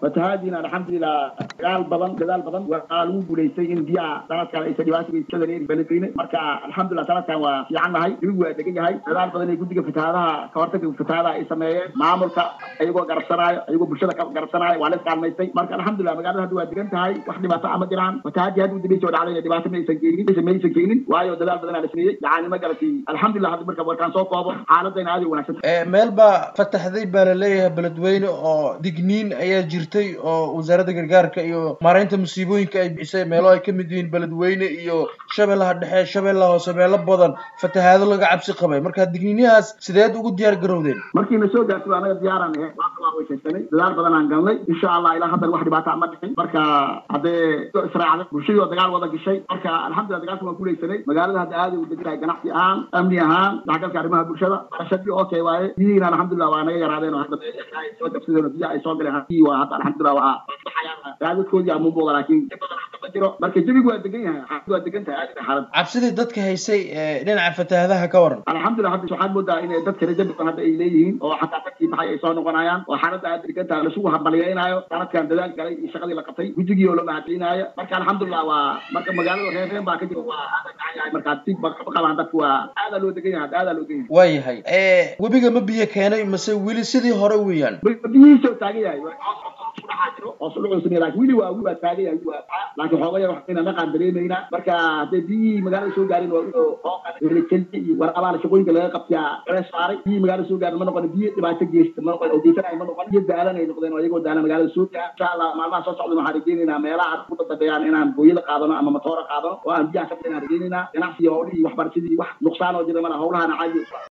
fatahaadiina alxamdulilah dagaal badan dadaal badan waa lagu guulaystay in biyaha sanadkan aysan dhibaato geysada leeri beledweyne marka alxamdulilah sanadkan waa fiican nahay jawigu waa degan yahay dadaal badan ee guddiga fatahaadaha kahortaga fatahaadaha ay sameeyeen maamulka ayagoo garabsanaayo ayagoo bulshada ka garabsanaayo waa la iskaalmaystay marka alxamdulilah magaalada hadda waa degan tahay wax dhibaato ama jiraan fatahaadii hadda udambeysa oo dhacday dhibaato ma aysan keenin maysan maysan keenin waayo dadaal badan aa la sameeyey yacni ma garatay alxamdulilah hadda marka warkaan soo koobo xaaladayna aad ay wanaagsan meel baa fataxday baa la leeyahay beledweyne oo digniin ayaa jirtay oo wasaaradda gargaarka iyo maaraynta musiibooyinka ay bixisay meelo ay kamid yihiin beledweyne iyo shabeellaha dhexe shabeellaha hoose meelo badan fatahaado laga cabsi qabay marka digniinyahaas sideed ugu diyaar garowdeen markiina soo gaartay anaga diyaaraan ahe waa weyshaysanay dadaal badan aan galnay insha allah ilaa haddan wax dhibaata ma dhicin marka haddee israacday bulshadii oo dagaal wada gashay marka alxamdulillah dagaalka waan guulaysanay magaalada hadda aaday u degan tahay ganacsi ahaan amni ahaan dhexgalka arrimaha bulshada barashadii okay waaye biyihiina alxamdulillah waa naga yaraadeen oo hadda soo dabsadeen oo biyaha ay soo galeen hadii waa hadda alxamdulillah waa raadadkoodii ama muuqda laakiin ma jiro marka jawigu waa degan yahay xaaladu waa degan tahay aad xaalad cabsidii dadka haysay dhinaca fatahaadaha ka waran alxamdulillah hadda waxaad moodaa in dadka rajo badan hadda ay leeyihiin oo xataa dadkii baxay ay soo noqonayaan oo xaaladda aad degan tahay lasugu hambalyeynaayo sanadkan dadaal galay iyo shaqadii la qabtay guddigii oo la mahadcelinaayo marka alxamdulillah waa marka magaalada reer reen baa ka jira waa aada gacan yahay marka si qabaan dadku waa aadaa loo degan yahay aadaa loo degan yahay waa yahay webiga ma biyo keenay mase weli sidii hore weeyaan biyihiisa taagan yahay hoos udhucuusnay laakiin wili waa waa taagan yahay waa laakiin xoogaya waxayna naqaan dareemaynaa marka hadday biyihii magaalada soo gaarin waa helkelki iyo warqabaana shaqooyinka laga qabtaa cees saaray biyihii magaalada soo gaarin ma noqon biyo dhibaato geysta ma noqon oo geysanaya ma noqon biyo daalan ay noqdeen oo iyagoo daalan magaalada soo gaar insha allah maalmaha soo socda waxaan rajeynaynaa meelaha ku dadabeyaan inaan booyada qaadano ama matoora qaadano oo aan biyaha ka inaan rajeynaynaa ganacsiga howlihii waxbarashadii wax nuqsaan oo jira mala howlahana caadi